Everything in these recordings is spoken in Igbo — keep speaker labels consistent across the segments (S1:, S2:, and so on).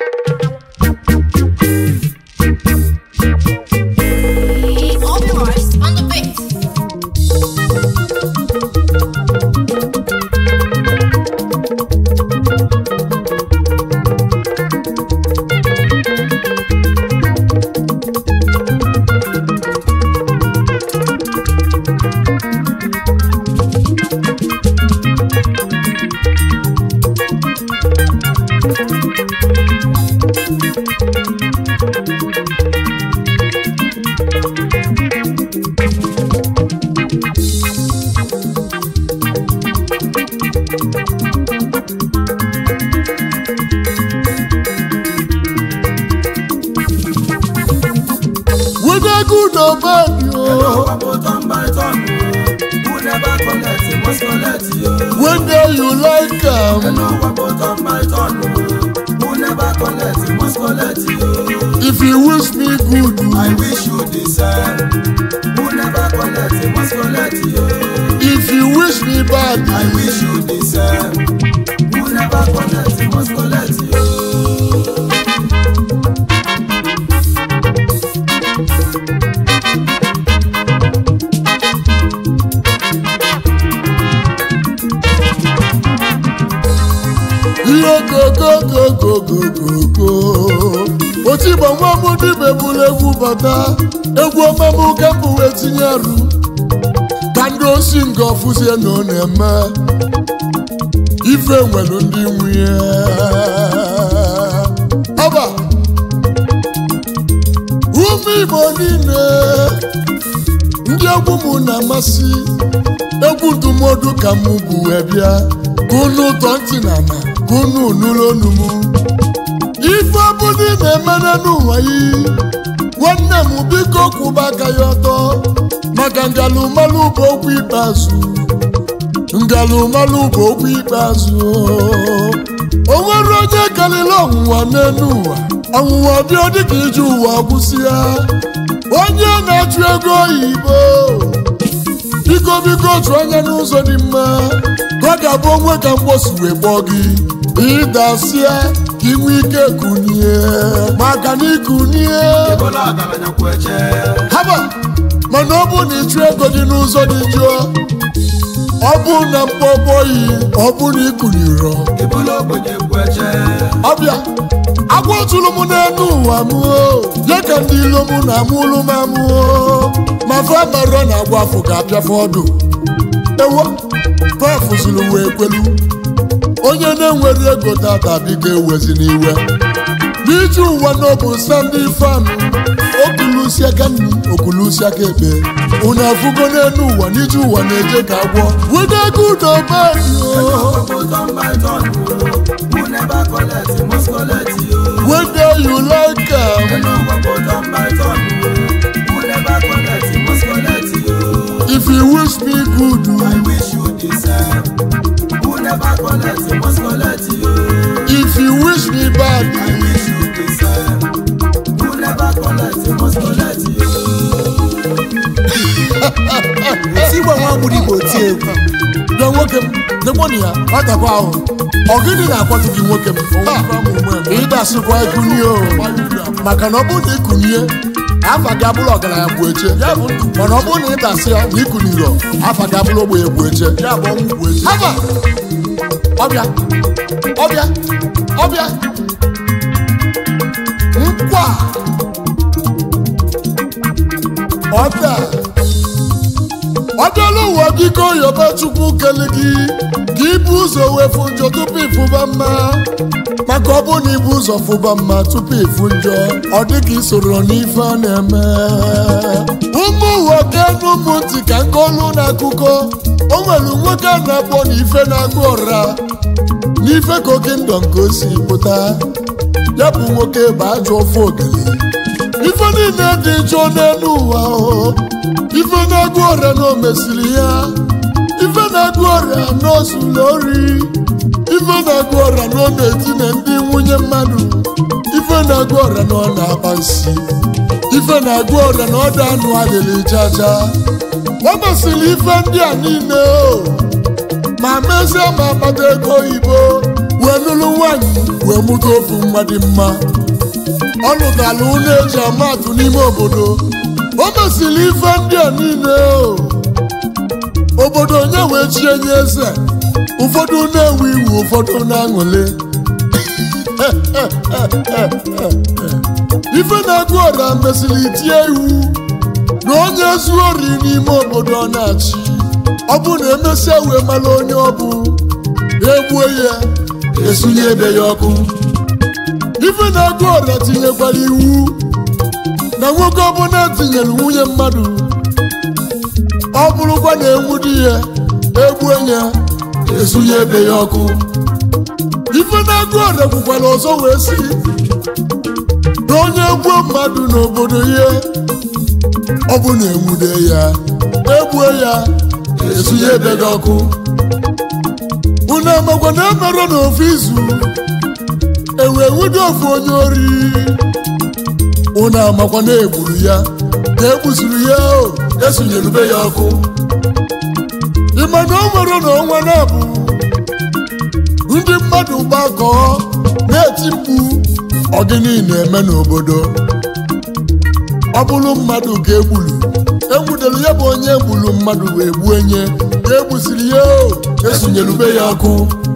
S1: Obi-Wan on the beat.
S2: whether good or bad yo. when day you like am if you wish me good
S3: I wish you the same. Who never collect, he must collect you.
S2: if you wish me bad
S3: I wish you the same. Who never collect, he must collect you.
S2: ihe gogogogogogogo otigbo nwa m dibe bụrụ egwu bata egwu ọmamụ ka mbụ wee tinye arụ ka ndị osi nga ọfụzie na ọ na-eme ife nwere ndị nwunye ọba ụmụ igbo niile ndị egwu m na-amasị egwu ndụmọdụ ka mụ bụ wee bịa ka unu tọọ ntị na ana ka unu nụrụ onu m ife ọbụla ị na-emere n'ụwa yi nwanne m biko kwụba aka ya ọtọ maka ngalụmalụ bụ okwu ikpeazụ ngalụmalụ bụ okwu ikpeazụ o nwere onye karịrị ọnwụnwa n'elu ụwa ọnwụnwa bịa dịka ije ụwa gwụsịa onye na-achụ ego oyibo biko biko chụọ anya n'ụzọ dị mma ka ọ ga-abụ onwe ka mgbosi wee kpọọ gị ịdasịa ka inwe ike kunie maka na ikunie
S3: Ebola ọgaranya kwụ eche.
S2: haba mana ọ bụ na ịchụ ego dị n'ụzọ dị jụọ ọ bụ na mkpọbọyi ọ bụ na ikunirọ
S3: Ebola ogbenye kwụ eche.
S2: ọbịa agwa tụrụ m n'elu ụwa m o ya ka ndị ilo m na-amụlụ m amụọ ma fa marọ na agwa afọ ga-apịafe ọdụ ewo pafụziri wee kwelu onye na-enwere ego tata biko ewezi n'iwe n'iji ụwa n'obu sandi fanụ okulusi aka nri okulusi aka ekpe unu afụgo n'elu ụwa n'iji ụwa na-eje ka agwọ wede ego ụdọ bayo
S3: Ogbogbo turn by turn. Who never collect, he must collect you.
S2: wede you like am
S3: Hello, ogbogbo turn by turn. Who never collect, he must collect you.
S2: if you wish me good
S3: I wish you the same. Who never collect, he must collect you.
S2: if you wish me bad
S3: I wish you the same. Who never collect, he must collect you.
S4: eti igwe nwa gburu igbo ti egwu
S2: bịa nwoke m nekwanụ ya ọtakwa ahụ ọ gịnị na-akwatu gị nwoke m Ha! ịdasịkwa ikunie o maka na ọ bụrụ na ikunie afa gị abụrụ ọgaranya bụ eche mana ọ bụrụ na ịdasị ya na ikunirọ afa gị abụrụ ogbenye bụ eche haba ọbịa ọbịa ọbịa nkwa ọbịa ọ dịla ụwa biko yoba chukwu kele gị ka ibu ụzọ wefu njọ tupu ịfụba mma maka ọ bụ na ibu ụzọ fụba mma tupu ịfụ njọ ọ dị ka isoro n'ife a na-eme ụmụ ụwa kenu ụmụ ntị ka nke olu na-akụkọ o nwere nwoke a na-akpọ na ife na-agụ ọra n'ife ka oke ndọ nke o si pụta ya bụ nwoke bụ ajọ ofe ogele ife niile dị njọ n'elu ụwa o ife na-agụ ọrịa na o mesiri ya ife na-agụ ọrịa na o zuru ori ife na-agụ ọrịa na ọ na-etinye ndị nwunye mmadụ ife na-agụ ọrịa na ọ na-akpa nsi ife na-agụ ọrịa na ọ dị anụ adịrị jaja o mesịrị ife ndị a niile o ma mezie ma akpata ego oyibo wee nụlụ nwaanyị wee mụta ofu mmadụ mma ọ lụtara ụlọ eji amatụ n'ime obodo o mesịrị ife ndị a niile o. obodo onye wee chie nye eze ụfọdụ na-ewe iwu ụfọdụ na-aṅụle ife na-agụ ọra mesịrị tie iwu na onye zuo ori n'ime obodo ọ na-achị ọ bụ na emesịa wee mara onye ọ bụ egbue ya esunye ebe ya ọkụ ife na-agụ ọra tinyekwara iwu na nwoke ọbụla tinyere nwunye mmadụ ọ bụrụkwa na enwu di ya egbue ya esunye ebe ya ọkụ ife na-agụ ọra kwukwara ọzọ wee si na onye gbuo mmadụ n'obodo ya ọ bụ na enwude ya egbue ya esunye ebe gị ọkụ unu amakwa na emerụ n'ofu izu ewee nwude ofu onye ori unu amakwa na egburu ya na egbuziri ya o esunyerube ya ọkụ ịma na o nwere na ọnwa na-abụ ndị mmadụ gbakọọ na-eti mkpu ọgịnị na-eme n'obodo ọ bụrụ mmadụ ka egburu enwudere ya bụ onye gburu mmadụ wee gbuo nye ka egbusiri ya o esunyerube ya ọkụ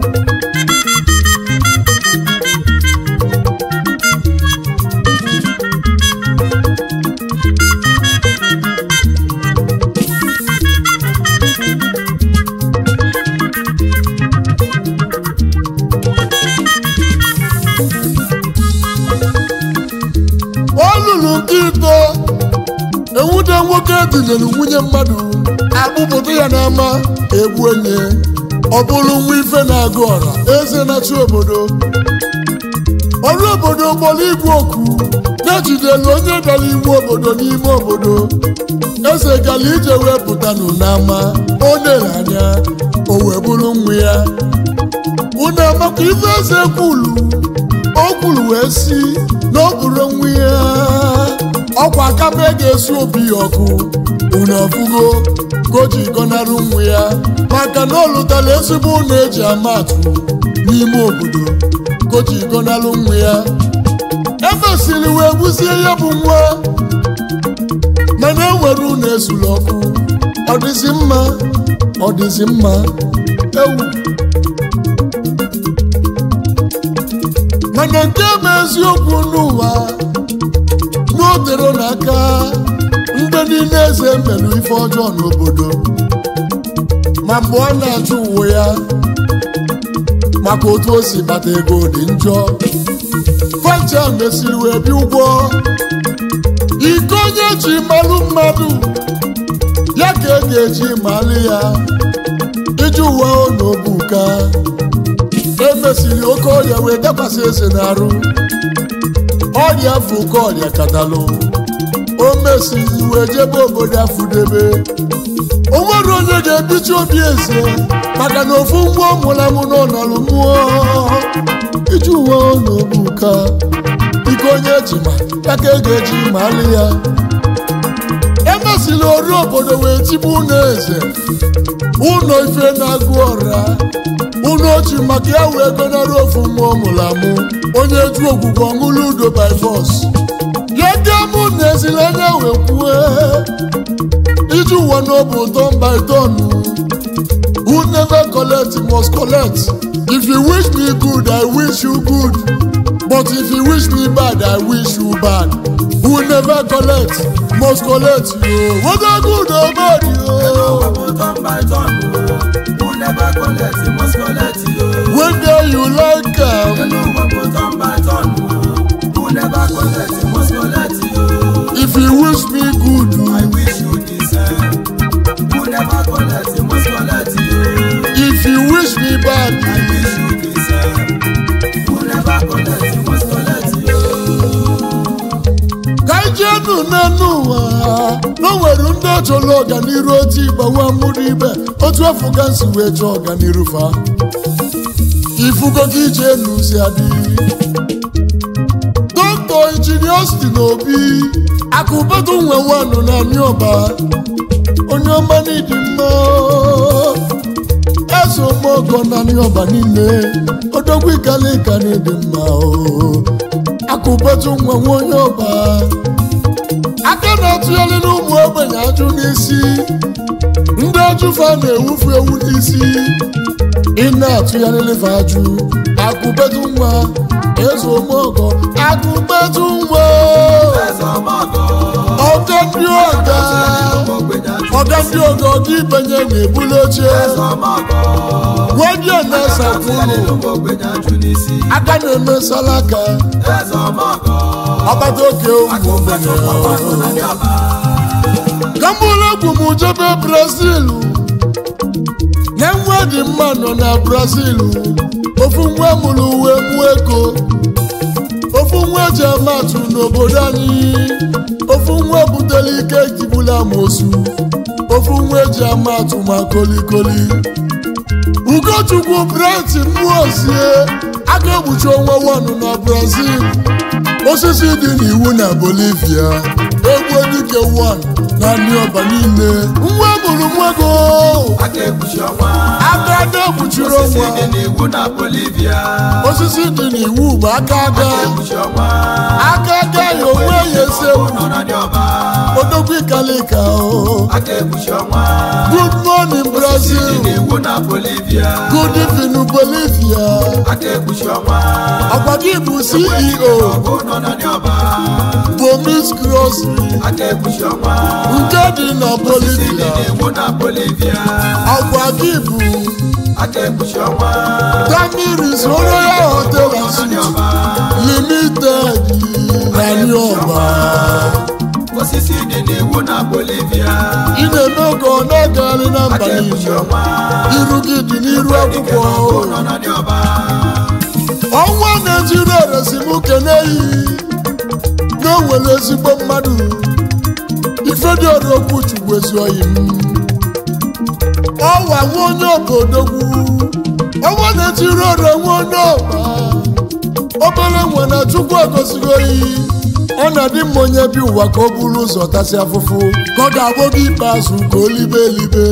S2: ọ lụrụ nke ito enwude nwoke tinyere nwunye mmadụ akpụpụta ya n'ama egbu onye ọ bụrụ nwa ife na-agụ ọra eze na-achị obodo ọrụ obodo gbọrọ igwe oku na-ejidelu onye dara igwe obodo n'ime obodo eze gara ije wee pụtanụ n'ama o lere anya o wee bụrụ nwa ya unu amakwa ife eze kwulu o kwuru wee si na ọ bụrụ nwa ya ọkwa akaba ga-esu obi ya ọkụ unu ọfụgo ka o ji gọnarụ nwa ya maka na ọ lụtara ezigbo ụlọ eji ama atụ n'ime obodo ka o ji gọnarụ nwa ya efesiri wee gbuzie ya bụ nwa mana enwere ụlọ ezuru ọkụ ọ dịzi mma ọ dịzi mma ewu mana nke bụ eziokwu n'ụwa n'otere n'aka ndị niile eze merụ ife ọjọọ n'obodo ma mgbe ọ na-achụ uwe ya maka otu o si bata ego dị njọ fanja mesiri wee bịa ụgwọ iko onye ji malụ mmadụ ya ka e ga-eji malụ ya iji uwe n'obuka emesiri oke ọrịa wee dakwasị eze n'arụ ọrịa afọ oke ọrịa katalụ o mesiri wee jebe obodo afụdebe o nwere onye ga-ebichi obi eze maka na ofu ngwa ọ mụrụ amụ n'ọnọrụ mmụọ iji uwe n'obuka ike onye ejima ya ka e ga-eji malụ ya emesiri oru obodo wee tigbu ụlọ eze ụlọ ife na-agụ ọra ụlọ ochi maka ya wee gọnarị ofu nwa ọ mụrụ amụ onye ju ogwugwu ọṅụlụ udo by force ya ga mụ na ezili anya wee kwue iji ụwa n'obu turn by turn who never collect must collect if you wish me good i wish you good but if you wish me bad i wish you bad who never collect must collect yo whether good or bad yo. When day you like am, if you wish me good, if you wish me bad, ka ijeenu n'enu ụwa na o nwere ndị ọchọrọ ọganiru otu ịgbawa mụrụ ibe otu afọ ka nsi wee chọọ ọganiru fa ifugo gị ije enu si adị dọkta injinia Austin Obi akụbatu nwe wanụ na anyị ọba onye ọma n'ịdị mma eze omeogo naanị ọba niile odogwu ikalika na ịdị mma o akụbetu nwa nwa onye ọba aka na-atụgharị n'ụmụ ogbenye ajụ n'isi ndị ajụfa na-ewufu ewu n'isi ị na-atụgharịrịfe ajụ akụbetu nwa eze omeogo akụbetu nwa ọga ndị ọga ọga ndị ọga ọga ibenye na-ebuli oche nwadio na-esapụrụ aka na-emesala aka ọgbata oke ụmụ ogbenye kambụlegwu m jebe brazil na nwa dị mma nọ na brazil ofu nwa mụrụ uwe mụ ego ofu nwa eji amatụ n'obodo anyị ofu nwa butere ike jibula amosu ofu nwa eji amatụ ma kolikoli ugochukwu brent mmụozie aga egbuchi ọnwa wanụ na brazil osisi dị n'iwu na bolivia egwu dike wan na ndị ọba niile nwa mụrụ nwago aka na-ekpuchiri ọnwa osisi dị n'iwu bụ aka aga aka aga ya onwe ya esewu odogwu ikalika o good morning brazil good evening bolivia ọkwa gị bụ ceo bomis grocery nke dị na bolivia ọkwa gị bụ damiris royal hotel and suite limited nani ọba
S3: osisi dị n'iwu na bolivia
S2: ị na-eme oge ọ na-agagharị na mba niile iru gị dị n'iru akwụkwọ
S3: nọ na ndị ọba
S2: ọnwa na-ejiri eresimụke n'eyi na o nwere ezigbo mmadụ ifediọrụ okwu chukwu ezi oyi m ọwa nwa onye obodogwu ọnwa na-ejiri ore nwa onye ọba obere nwe na chukwu egosigo oyi ọ na-adị mma onye bi ụwa ka o buru ụzọ tasị afụfụ ka ọ ga-abụ gị ikpeazụ ka o libe elibe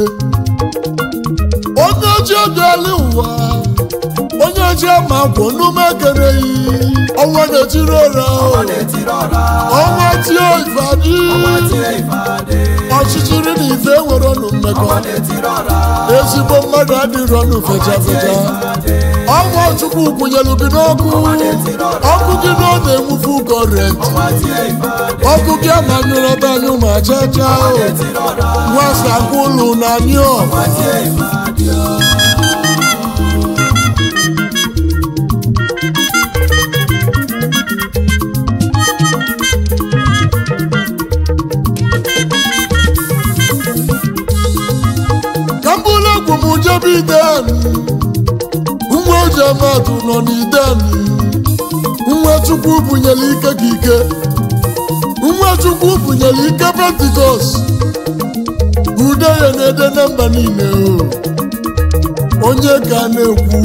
S2: onye ojii obiala ụwa onye ojii ama kwụ n'ume ekereghị ọnwa na-etiri ụra
S3: ọ na-etiri ọra
S2: ọnwa tie ifeadị
S3: ọnwa tie ifeadị
S2: ọchịchịrị na ife nwere ọnụ mmekọ
S3: ọ na-etiri ọra
S2: ezigbo mmadụ adịrị ọnụ fecha fecha ọnwa chukwu kwụnyelu gị n'ọkụ ọkụ gị na ọ na-enwufu kọrent
S3: ọnwa tie ifeadị
S2: ọkụ gị amanyụrọta anyụ ma chacha
S3: etiri ọra
S2: nwasa kwụlụ na anyụ
S3: ọnwa tie ifeadị
S2: ka mbụlụ egwu m jebe ideni nwa oji amadụ nọ n'ideni nwa chukwu bunyere ike ka ike nwa chukwu bunyere ike pentikọst ude ya na-ede na mba niile o onye ka na-ekwu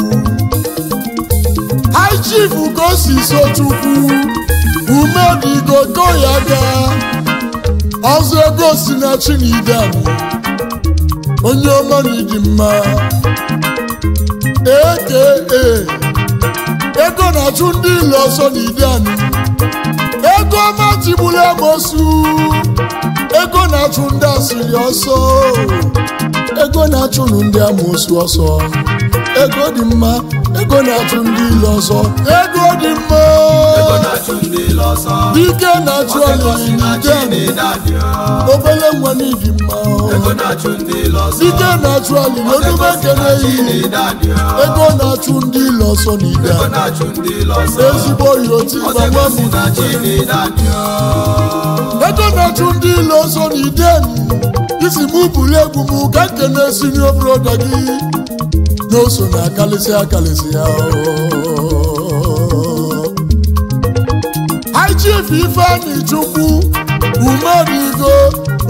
S2: high chief ka o si so chukwu umedigo ko ya gaa ọzọ ego si na chi na ideni onye ọma na ịdị mma eke ego na-achụ ndị ile ọsọ na ịdị anyị ego ọma tigburu amosu ego na-achụ ndị asịrị ọsọ ego na-achụnụ ndị amosu ọsọ ego dị mma ego na-achụ ndị ile ọsọ ego dị mma
S3: ego na-achụ ndị ile ọsọ
S2: dike na-achụ
S3: ego
S2: ọlịlị
S3: si na chi
S2: n'ịdị anyị
S3: na-edadị
S2: obele nwa na ịdị mma
S3: ego na-achụ ndị ile ọsọ
S2: dike na-achụ ọlịlị onume ekele
S3: chi
S2: yi
S3: na-edadị
S2: ego na-achụ ndị ile ọsọ n'ide
S3: ego na-achụ ndị ile ọsọ
S2: ezigbo yoti
S3: ego
S2: gbanwe
S3: si na chi na-edadị
S2: ego na-achụ ndị ile ọsọ n'ide isi mụ buru egwu m ka nkene sinio broda gị na o so na akalịsị akalịsị ya High Chief Ifeanyi Chukwu umedigo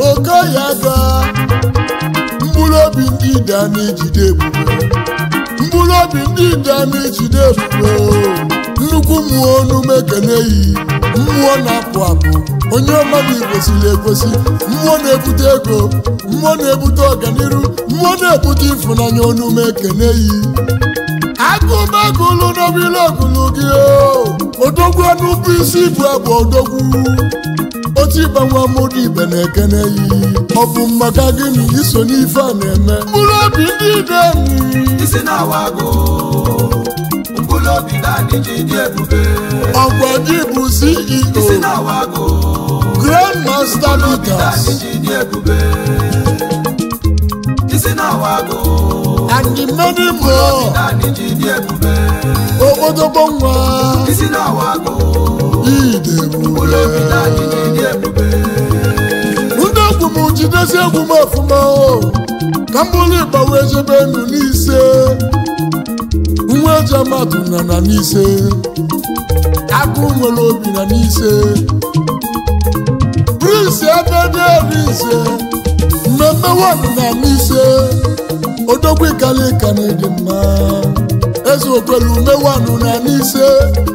S2: okoya ga mkpụrụ obi ndị ide a na-ejide ebube mkpụrụ obi ndị idemi jide ebube nnukwu mmụọ onume ekene yi mmụọ na-apụ apụ onye mmadụ kwesịrị ekwesị mmụọ na-ebute ego mmụọ na-ebute ọganiru mmụọ na-ebute ịfụnanya onume ekene yi agụmagụlụ n'obere ogulu gị odogwu ọnụbụ isi bụ abụ odogwu otu ịgbanwe amụrụ ibe na-ekene yi ọ bụ maka gịnị iso n'ife a na-eme mkpụrụ obi ndị idemi
S3: isi na-awa agụ mkpụrụ obi dadị ji dị ebube
S2: ọgwa gị bụ
S3: isi
S2: ceo
S3: na-awa agụ
S2: grand master
S3: mkpụrụ obi
S2: leaders
S3: dadị ji dị ebube isi na-awa agụ
S2: and many more
S3: dadị ji dị ebube
S2: okpotokpo nwa
S3: isi na-awa agụ
S2: idebube
S3: mkpụrụ obi dadị ji dị ebube
S2: ndị egwu m jidesi egwu m ọfụma o ka m bụrụ ịgba wee jebe ndụ n'ise nwa eji amatụ na na n'ise agụ nwere obi na n'ise prince ebede ise mmemme wanụ na n'ise odogwu ikalika na ịdị mma eze okwelu ume wanụ na n'ise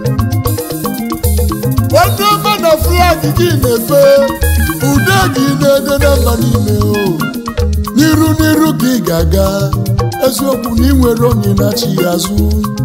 S2: onye ọma na flag gị na-efe ude gị na-ede na mba niile o n'iru n'iru ka ị ga-aga eziokwu na ị nwere onye na-achị ya azụ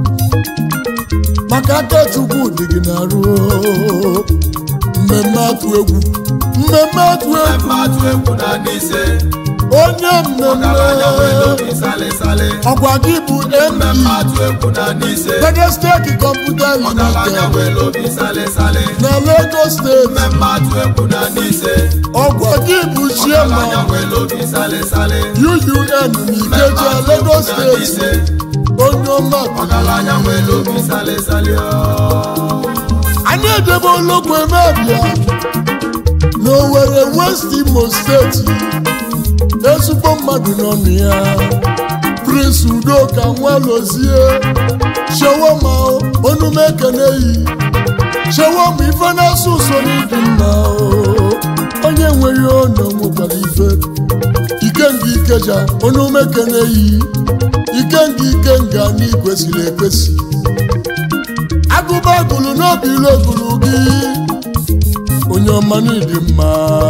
S2: maka aka chukwu dị gị na-arụ o. mmemme atụ egwu mmemme atụ egwu
S3: mmadụ egwu na n'ise
S2: onye
S3: ọgaranya nwere
S2: mmemme
S3: obi sale sale
S2: ọgwa gị bụ md
S3: mmadụ egwu na n'ise
S2: pedestek kọmputa
S3: ọgaranya
S2: limited
S3: nwere obi sale sale
S2: na lagos steeti
S3: mmadụ egwu na n'ise
S2: ọgwa gị bụ
S3: ọgaranya
S2: chairman
S3: nwere obi sale sale
S2: UUN n'Ikeja Lagos steeti onye ọma
S3: ọgaranya nwere obi sale sale
S2: anyị edebe ologbo emebia n'Owerri West Imo steeti ezigbo mmadụ n'ọnụ ya Prince Udoka Nwalozie Shewoma onume ekeneyi Shewoma ife na-asụ ụsọ n'ịdị mma o. onye nweghị ọnụ nwekwara ife ikenga ikeja onume ekeneyi ikenga ikenga na ikwesịrị ekwesị agụba agụlụ n'obi ilu ogulu gị onye ọma n'ịdị mma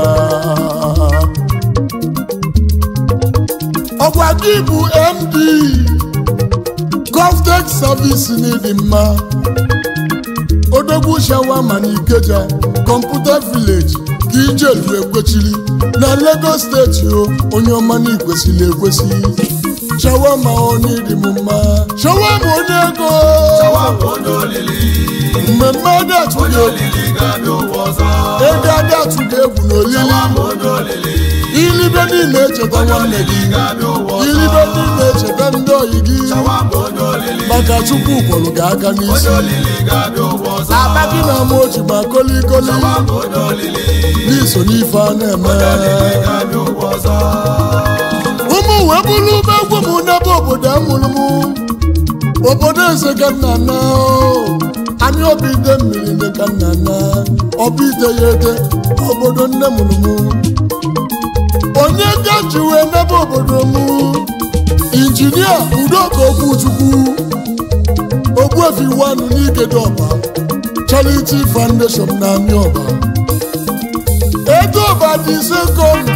S2: ọgwa gị bụ md govtech service n'ịdị mma odogwu shawama na ikeja kọmputa village ka ijelu ekwechiri na lagos steeti o onye ọma na ikwesịrị ekwesị shawama onye ịdị m mma shawama onye ego
S3: Shawama onye olili
S2: mmemme adatụ
S3: onye
S2: ga-egwu
S3: olili ga-abịa ụwa ọzọ
S2: ego adatụ ga-egwu n'olili
S3: Shawama onye olili
S2: ilibe niile echeta
S3: onye
S2: nwanne
S3: olili
S2: gị
S3: ga-abịa ụwa ọzọ
S2: ilibe niile echeta ndị oyi gị
S3: Shawama onye olili
S2: maka chukwu kwọrọ gị aka
S3: onye
S2: n'isi
S3: olili ga-abịa ụwa ọzọ
S2: akpa gị na ama oji ma kolikoli
S3: Shawama onye olili
S2: n'iso n'ife a na-eme
S3: onye olili ga-abịa ụwa ọzọ
S2: ụmụ wee bụrụ ube egwu m n'ebe obodo amụrụ m obodo eze ka nna na anya obi ide mmiri dị ka nna na ọbụ ite ya ede obodo nne mụrụ m onye gaji wee n'ebe obodo m injinia udoka okwuchukwu ogbuefi wanụ n'igede ọba charity foundation na amị ọba ego ọba dị ise kom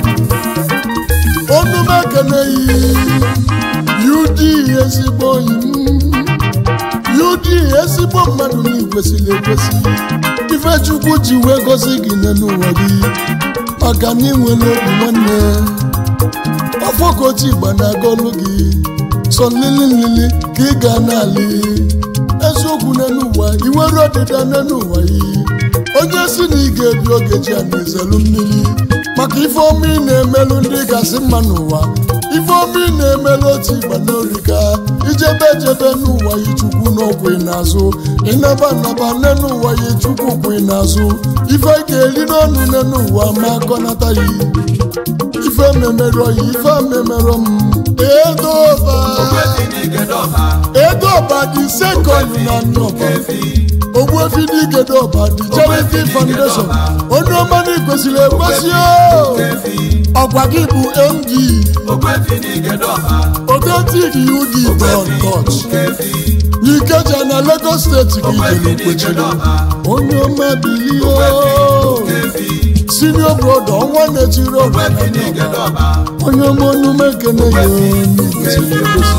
S2: onume keneyi ud ezigbo enyi m ud ezigbo mmadụ na ikwesịrị ekwesị ifechukwu ji wee gozi gị n'ụwa gị maka na inwere obi nwanne ọfọkọchi igba na-agọlụ gị sọ nlili nlili ka ị ga na-alị eziokwu n'elu ụwa iwere ọdịda n'elu ụwa yi onye si na ị ga-ebi oge ji a na-ezelu mmiri maka ife ọma ị na-emelụ ndị kasị mma n'ụwa ife ọma ị na-emelụ otu igba n'orika ijebe ejebe n'ụwa yi chukwu n'ọkwụ n'azụ ịnaba naba n'elu ụwa yi chukwu kwụ n'azụ ife ị ga-eri n'ọnụ n'elu ụwa ma akọnata yi ife memerọ yi ife memerọ m edoba
S3: Ogbuefi n'Igedọba
S2: edoba dị sekọnd na nnọba
S3: efi
S2: ogbuefi n'igede ọba dị charity foundation onye ọma na kwesịrị ekwesị o ọgwa gị bụ md otentik ud don dot n'ikeja na lagos steeti gị jere kwechiri onye ọma bilio sinio broda ọnwa na-echiri ọgwa na n'ọba. onye ọma onume ekene ya n'igwesịrị ekwesị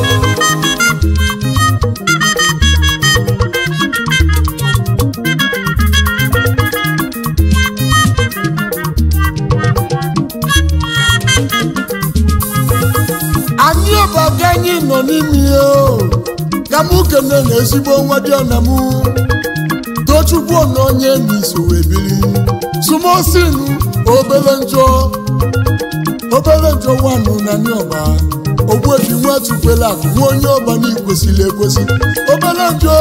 S2: anyị ọbaga anyị nọ n'ime ya o ka mụ kene na ezigbo nwa dị ọna mụ tochukwu na onye n'iso wee biri sumosin obere njọ obere njọ nwanụ na ndị ọba ogbuebi nwa tukwela akụ nwa onye ọba n'ikwesịrị ekwesị obere njọ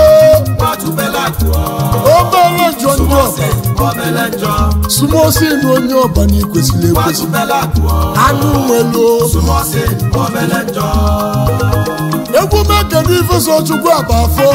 S2: obere njọ ndị ọba sumosin onye ọba n'ikwesịrị ekwesị anụ nwelu egwu mekene ifeso chukwu aba afọ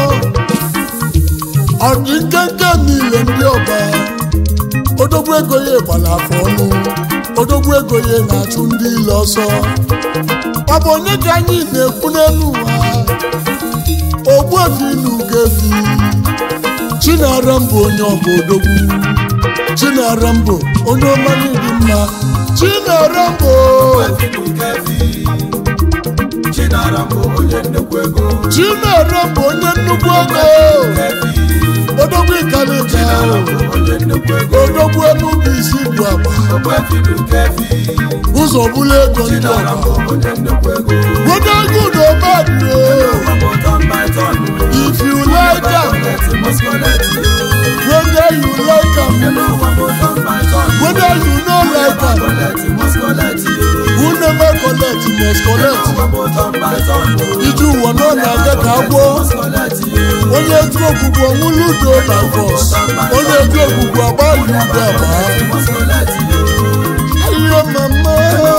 S2: ọ dị nkenke niile ndị ọba odogwu ego ya gbara afọ ọnụ odogwu ego ya na-achụ ndị ile ọsọ ọ bụ onye ka anyị na-ekwu n'elu ụwa ogbuefi na ugefi chinara mbụ onye ọba odogwu chinara mbụ onye ọmanye dị mma chinara mbụ chinara mbụ onye nnukwu ego odogwu ikalika odogwu enubu isi bụ agba ụzọ bụla ego ndị ọba weta ego na ọbadie if you like am whether you like am whether you no like am who never collect must collect iju ụwa nọ na-aga ka agwọ onye eju ogbugbu ọnwụlụ udo na vọs onye eju ogbugbu agbalị udo agba ayo mama